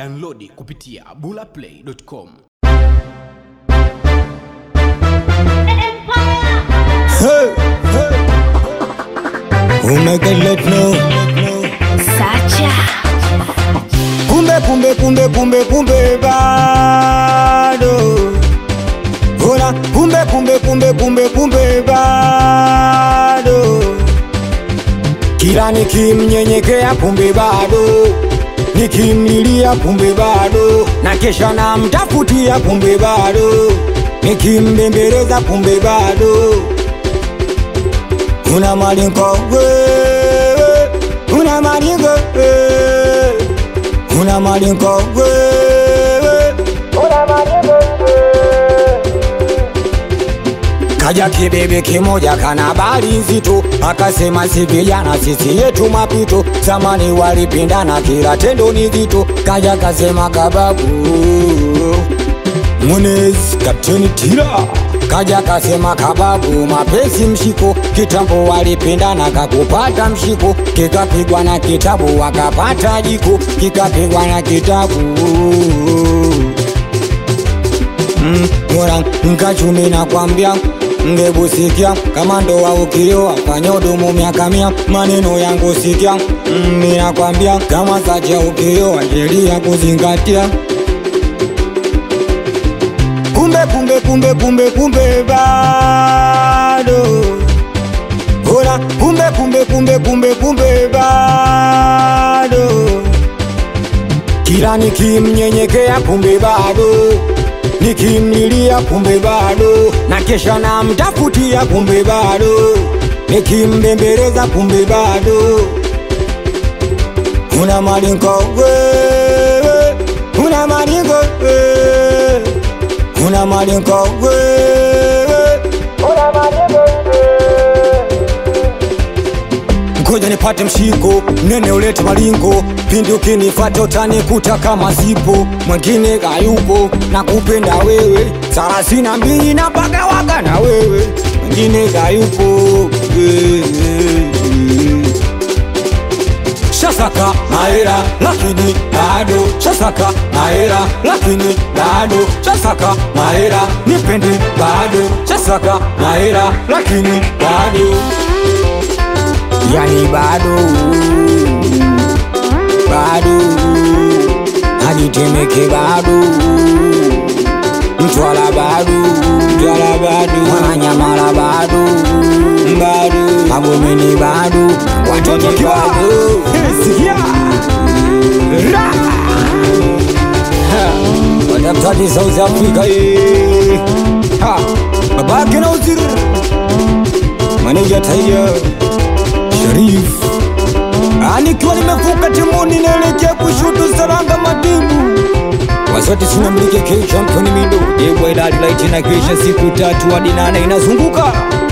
Downloadi kupitia bulaplay.com. Hey, hey. Umegelet no. Sacha Kumbe kumbe kumbe kumbe kumbe bado. Ona kumbe kumbe kumbe kumbe kumbe bado. Kila nikimnyenyekea kumbe bado. Nikimlilia kumbe bado. Na kesha namtafutia kumbe bado. Nikimbembeleza kumbe bado. Una malingo wewe, una malingo wewe, una malingo wewe, una malingo wewe. Kaja kibebe kimoja kana habari nzito, akasema si vijana sisi yetu mapito, zamani walipindana kila tendo ni zito. Kaja kasema kababu Munez Kapteni Tira kaja kasema kababu mapesi mshiko kitambo walipendana kakupata mshiko kikapigwa na kitabu wakapata jiko kikapigwa na kitabu mm, mora nkachumi na kwambia ngebusikia kama ndoa ukioa fanya udumu miaka mia maneno yangu sikia mm, ninakwambia kama sacha ukioa sheria kuzingatia kumbe kumbe kumbe kumbe kumbe bado Ona kumbe kumbe kumbe kumbe kumbe bado Kila nikimnyenyekea kumbe bado Nikimlilia kumbe bado Na kesha namtafutia kumbe bado Nikimbembeleza kumbe bado Una malingo wewe Una malingo wewe Una malingo wewe Una malingo wewe Ngoja nipate mshiko nene ulete malingo pindi ukinifata utanikuta kama zipo mwingine kayupo na kupenda wewe thelathini na mbili na paka waka na wewe mwingine kayupo wewe Shasaka mahera lakini bado Shasaka mahera lakini bado Shasaka mahera nipende bado Shasaka mahera lakini bado Yani bado bado Hajitemeke bado Mtwala bado Mtwala bado Mwananyamala bado bado Magomeni bado Watoto bado Watafutaji South Africa eh. Ha, babake na uziri Maneja Taiya Sharif Anikiwa nimevuka timuni naelekea kushutu Saranga Madibu Wasati sinamlike K champion mindo Jebwa ilali laiti na kesha siku tatu hadi nane inazunguka